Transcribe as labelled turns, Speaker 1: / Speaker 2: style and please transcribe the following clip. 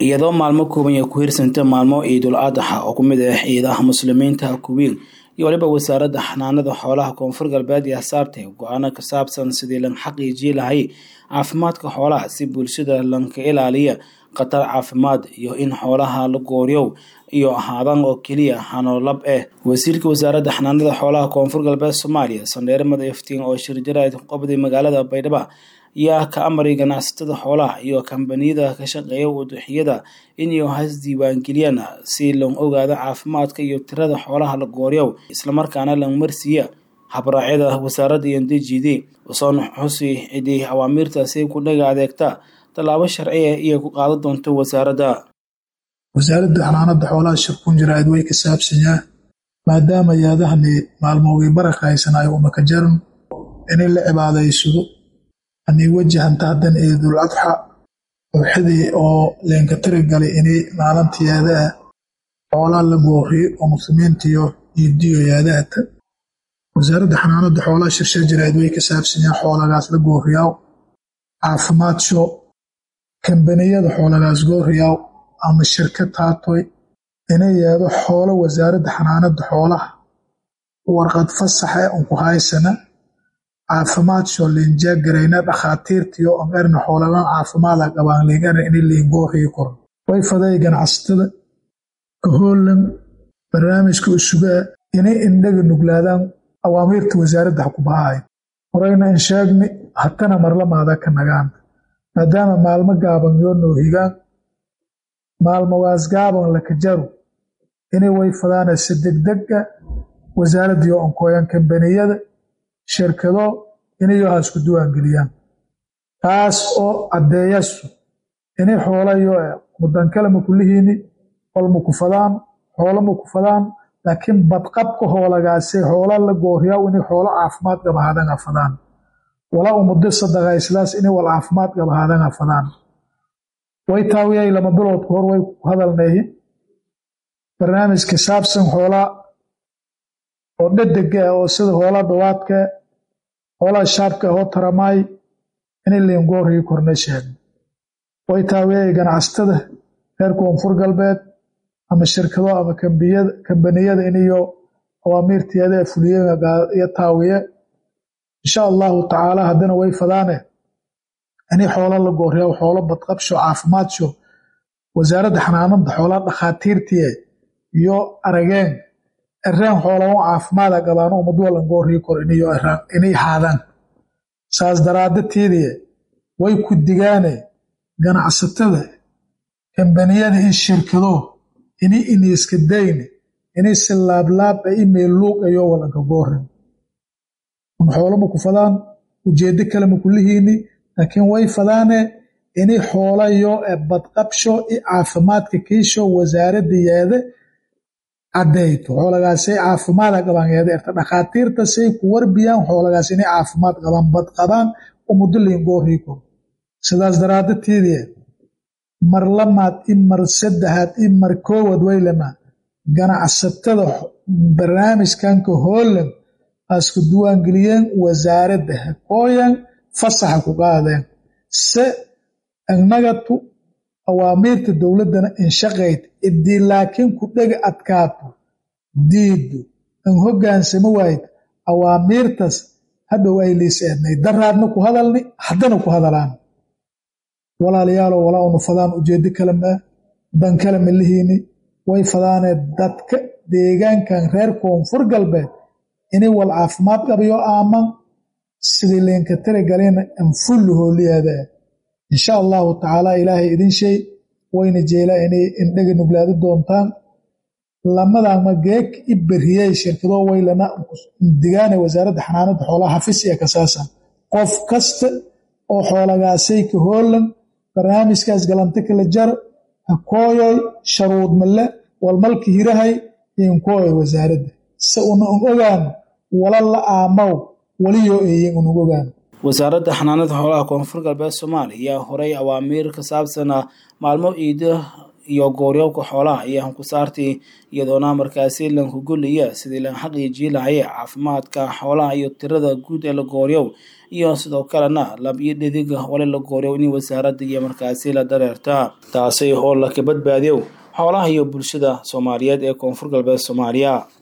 Speaker 1: iyadoo maalmo kooban ay ku hirsanta maalmo ciidul adxa oo ku mid ah ciidaha muslimiinta kuwiin iyo waliba wasaaradda xanaanada xoolaha koonfur galbeed ee saartay go-aano ka saabsan sidii lan xaqiijii lahay caafimaadka xoolaha si bulshada lanka ilaaliya khatar caafimaad iyo in xoolaha la gooryow iyo ahaadan oo keliya xanoolab ah wasiirka wasaaradda xanaanada xoolaha koonfur galbeed soomaaliya sandheere madaftiin oo shirjaraad qobday magaalada baydhabo yaa ka amray ganacsatada xoolaha iyo kambaniyada ka shaqeeya uduxiyada inay has diiwaangeliyaan si loo ogaado caafimaadka iyo tirada xoolaha la gooryow islamarkaana la marsiiya habraacyada wasaaradda iyo djid usoon xusi cidii awaamiirtaasi ku dhaga adeegta tallaabo sharciya iyo ku qaadan doonto wasaaradda
Speaker 2: wasaaradda xanaanada xoolaha shirkun jiraad way ka saabsanyaa maadaama yaadahani maalmoogii baraka haysanayo umaka jaran inay la cibaadaysado anii wajahanta haddan ciidul adxa uxidii oo leenka tiri galay inay maalinta yaadaha xoolaha la gooriyo oo muslimiintiyo iidiyo yaadahata wasaaradda xanaanada xoolaha shirshir jiraad way ka saabsanyaa xoolagaas la gooriyaw caafimaadso kambaniyada xoolagaas gooriyaw ama shirkad taatoy inay yeedo xoolo wasaaradda xanaanada xoolaha warqad fasaxe unku haysana caafimaadso liinjaagarayna dhakhaatiirtiyo on erna xoolagan caafimaada qabaan liingana inay liingooriyi koro way faday ganacsatada kahoolan barnaamijka usugaa inay indhaga nuglaadaan awaamiirta wasaaradda ha ku bahaaya horeyna in sheegni hatana marlamaada ka nagaan maadaama maalmo gaaban yoo noohigaan maalmogaas gaaban laka jaru inay way fadaanaysa degdega wasaaraddiyo onkooyan kambaniyada shirkado inayo ha isku duwaangeliyaan taas oo caddeeyasu inay xoolayo mudankale makulihiini qol maku fadaan xoolo maku fadaan laakiin badqabka hoolagaase xoola la gooriyaa inay xoolo caafimaad gabahaadanga fadaan walaa umuddo sadaqaysidaas inay wal caafimaad gabahaadanga fadaan way taawiyay lama bilood ka hor way ku hadalneeyin barnaamijka saabsan xoolaa oo dhedega ah oo sida hoolaa dhawaadka xoolaa shaabka ahoo taramaay inay liingooriyi korna sheegna way taawiyay ganacsatada reer koonfur galbeed ama shirkado ama kambaniyada inayo awaamiirteeda fuliyo taawiye insha allahu tacaala haddana way fadaane inay xoolo la gooriya xoolo badqabsho caafimaadso wasaaradda xanaanada xoolaa dhakhaatiirtiye iyo arageen ereen xoolago caafimaada gabaano umadwalan gooriyi kor inay haadaan saas daraadateediye way ku digaane ganacsatada kambaniyada in shirkado inay iniiska dayne inay si laablaaba imeel luugayo walanka goorin xoolo maku fadaan ujeedo kale makulihiini laakiin way fadaane inay xoolayo badqabsho i caafimaadka kiisho wasaaradda yeede caddeyto xoolagaasay caafimaada qabaan yeede erta dhakhaatiirtasay ku warbiyaan xoolagaas inay caafimaad qabaan badqabaan oo muddo liingoorrii koro sidaas daraadateedii mar lamaad i mar saddexaad i mar koowad waylama ganacsatada barnaamijkanka hoolan asku duwaangeliyeen wasaaradda hakooyan fasaxa ku qaadeen se agnagatu awaamiirta dowladdana inshaqayd idii laakiin ku dhega adkaato diiddu an hoggaansamo waayid awaamiirtas hadhow ay liis eednay daraadna ku hadalni haddana ku hadalaan walaalayaalow walaa unu fadaan ujeedo kale maa dan kale malihiini way fadaanee dadka deegaankan reer koonfur galbeed inay wal caafimaad qabayo aaman sidii leenka tiri galena anfullu hooliyaada insha allahu tacaala ilaahay idin shay wayna jeelaa inay indhaga nuglaadi doontaan lamadama geeg i beriyey shirkado waylana digaane wasaaradda xanaanada xoolaha xafis iyo kasaasa qof kasta oo xoolagaasay ka hoolan barnaamijkaas galanta kala jar hakooyoy sharuud male walmalka hirahay inkooyoy wasaaradda se una un ogaano wala la aamaw waliyo eeyin unug ogaano
Speaker 1: wasaaradda xanaanada xoolaha koonfur galbeed soomaaliya ayaa horay awaamiir ka saabsan maalmo ciida iyo gooryowka xoolaha iyo hankusaartii iyadoona markaasi lankugoliya sidii lan xaqiijii lahaye caafimaadka xoolaha iyo tirada guud ee la gooryow iyo sidoo kalena lab iyo dhediga wali la gooryow in wasaaradda iyo markaasi la dareerta taasi oo laka badbaadiyow xoolaha iyo bulshada soomaaliyeed ee koonfur galbeed soomaaliya